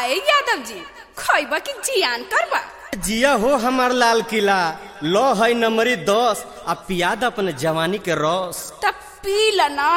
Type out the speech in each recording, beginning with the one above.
काहे यादव जी खैबा की जियान करबा जिया हो हमार लाल किला लो है नंबरी दस आ पियाद अपन जवानी के रस तब पी ल ना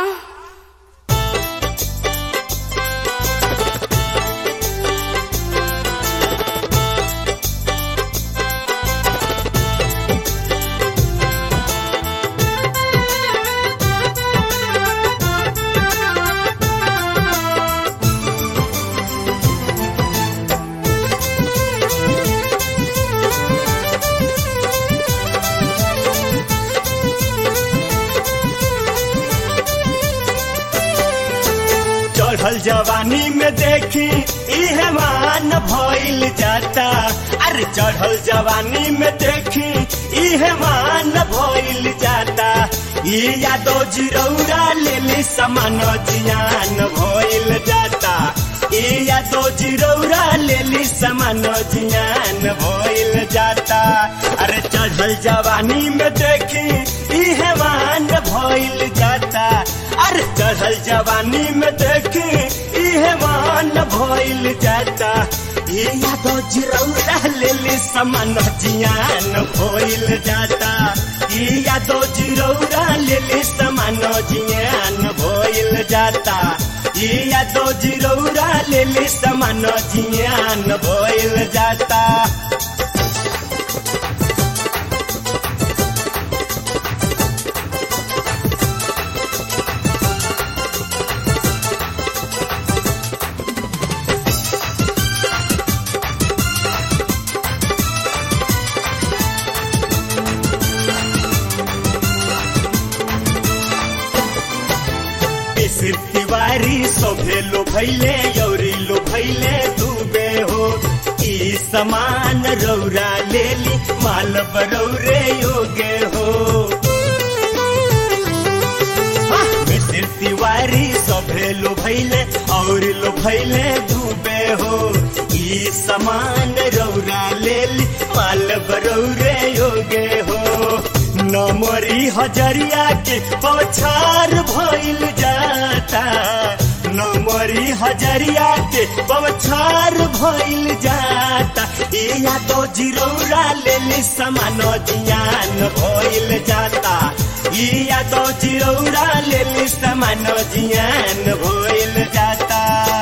चढ़ल जवानी में देखी इहे मान भइल जाता अरे चढ़ल जवानी में देखी इहे मान भइल जाता ई यादो जिरौरा लेली समान जियान भइल जाता ई यादो जिरौरा लेली समान जियान भइल जाता अरे चढ़ल जवानी में देखी इहे मान भइल जाता अरे चढ़ल जवानी में देखी इहे मान भइल जाता ये यादो जिरौरा लेली समान जियान भइल जाता ये यादो जिरौरा लेली समान जियान भइल जाता ये यादो जिरौरा लेली समान जियान भइल जाता मिसिर तिवारी सोभे लो भैले यौरी लो भैले डूबे हो ई समान रौरा लेली माल बरौरे योगे हो मिसिर तिवारी सोभे लो भैले और लो भैले डूबे हो ई समान रौरा लेली माल बरौरे योगे हो नमरी हजरिया के पछार भइल जाता नमरी हजरिया के पछार भइल जाता ए यादो जिरौरा लेली समान जियान भइल जाता ई यादो जिरौरा लेली समान जियान भइल जाता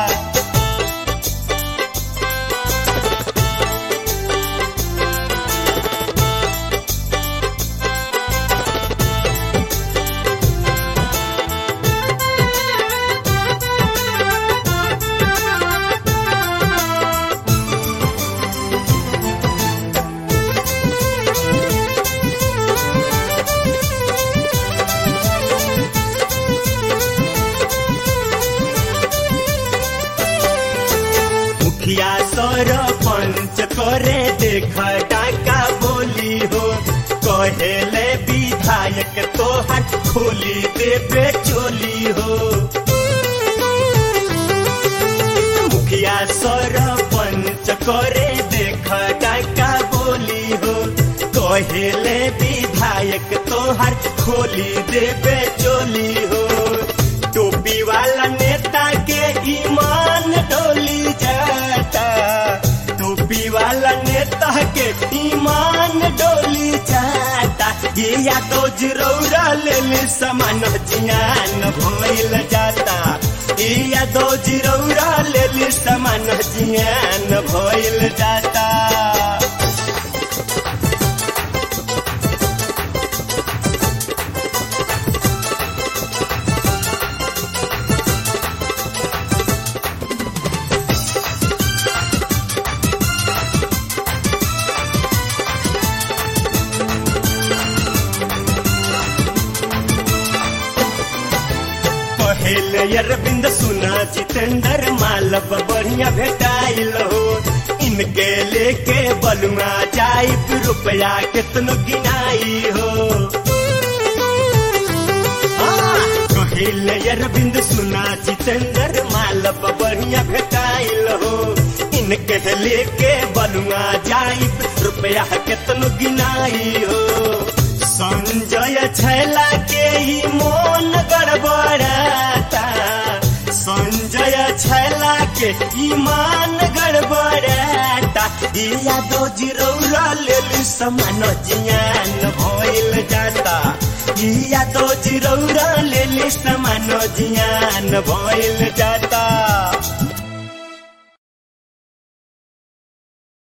मुखिया सर पंच करे देख डाका बोली हो कहेले विधायक तोहर खोली देवे चोली हो मुखिया सर पंच करे देख डाका बोली हो कहेले विधायक तोहर खोली देवे चोली हो टोपी वाला नेता के ईमान डोली जाता टोपी वाला नेता के ईमान डोली जाता ये या तो जिरौरा ले समान जियान भइल जाता ये या तो जिरौरा ले समान जियान भइल जाता पहले अरविंद सुना जितेंद्र मालव बढ़िया भेटाइल हो इनके लेके बलुआ जाई रुपया कितनो गिनाई हो पहले अरविंद सुना जितेंद्र मालव बढ़िया भेटाइल हो इनके लेके बलुआ जाई रुपया कितनो गिनाई हो संजय छैला के ही मोन गड़बड़ाता संजय छैला के ईमान गड़बड़ यादो जिरौरा लेली समान जियान भइल जाता यादो जिरौरा लेली समान जियान भइल जाता